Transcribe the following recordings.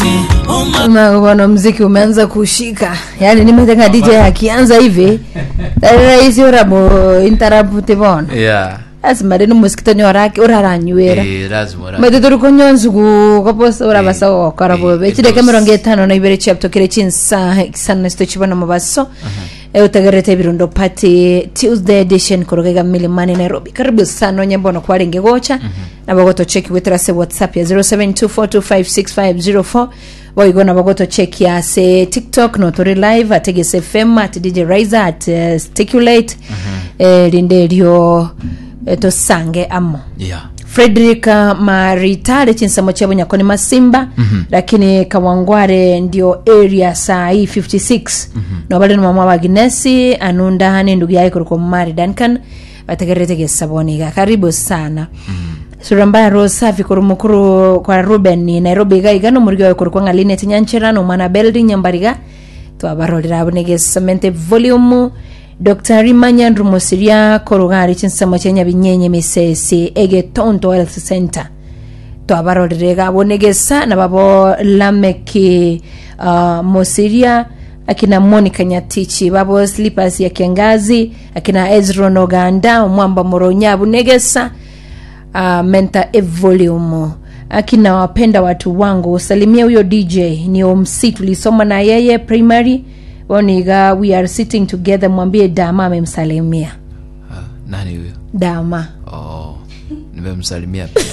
bwana mziki umeanza kushika yaani nimetaka dj akianza hivi rahisi uramo interrupt bona yeah lazima rino musikitani orake uraranywera Eh, lazima ura- mete turi kunyonzugu kaposa urabasa Eh, gokora eh, bobe it kireke was- mirongo itano na ibere chiaptokire chinsaha ikisana sito chibona mubaso Eh, utagarete birundo pati tuesday edition kurugega milimani nairobi karibu sana onye mbono kwarenge gocha nabagoto cheki weterase whatsapp ya 0724256504 waigona bagoto cheki ase tiktok noturi live at Egis fm at dj riser at uh, sticulate eh, rinde ryo eh, tosange amo yeah frederick uh, maritare chinsamo chabo nyakoni masimba mm-hmm. lakini kawangware ndio area saa hii 56 mm-hmm. nobali ni mama waginesi anunda hani ndugu yake kuliko mari duncan bategeretegesaboniga karibu sana mm-hmm sura mbaya roho safi kuri mukuru kwa ruben ni nairobi iga igano murigi wawe kuri kwa ngaline tinyanchera no mwana beldi nyambariga twabarorera abonegesamente volume dr rimanyandru musiria korugari chinsamo chenya binyenye misesi egetonto health center twabarorere gabonegesa na babo lameki uh, mosiria akina monica nyatichi babo slippers ya kiangazi akina ezron oganda mwamba moronya bunegesa uh, menta evolume akina wapenda watu wangu salimia huyo dj ni omc tulisoma na yeye primary woniga we are sitting together mwambie dama amemsalimia Ah, nani huyo dama oh nimemsalimia pia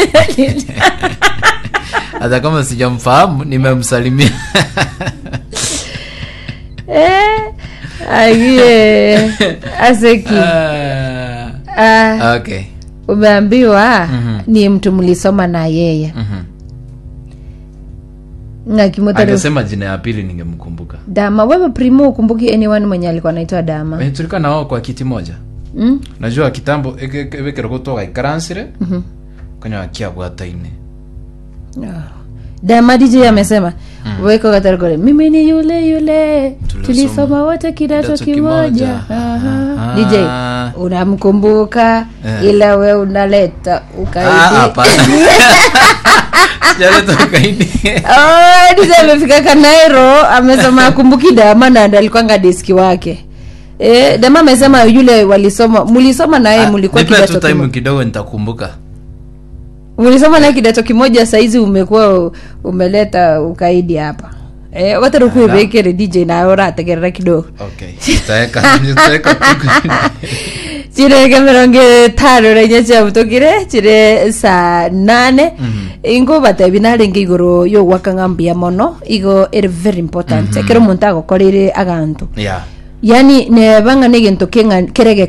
hata kama sijamfahamu nimemsalimia eh, agie aseki Ah, ah, okay umeambiwa ni mtu mlisoma na yeye Mhm. ngakimotari angesema jina ya pili ningemkumbuka dama wewe primo ukumbuki anyone mwenye alikuwa anaitwa dama Eh, tulikuwa na wao kwa kiti moja mm? najua kitambo ekero gutwaga ikaransire kanya wakiabwataine dama dj amesema weko katarikore mimi ni yule yule Tulisoma tulisoma wote kidato kidato kimoja kimoja. Aha. Ah. dj unamkumbuka Eh. ila we unaleta Ah, ukaidi hapana. Sijaleta ukaidi. Oh, dj amefika kanairo amesema akumbuki dama na ndo alikwanga diski wake Eh, dama amesema yule walisoma mulisoma naye Ah, mulikuwa nipe tu kidato time kimoja kidogo nitakumbuka mulisoma naye kidato kimoja saizi umekuwa u- umeleta ukaidi hapa eh, watarukuivekere dj nawe urategerera kidogo okay nitaweka nitaweka tu chireke mirongo itano rainya ciabutũkire chire saa nane ingo batebi narenge igũrũ yũgwaka ng'ambia mono igo ĩrĩ very important ekero muntu agokorire agantu yeah yani nebanga nĩ gĩntũ kĩrege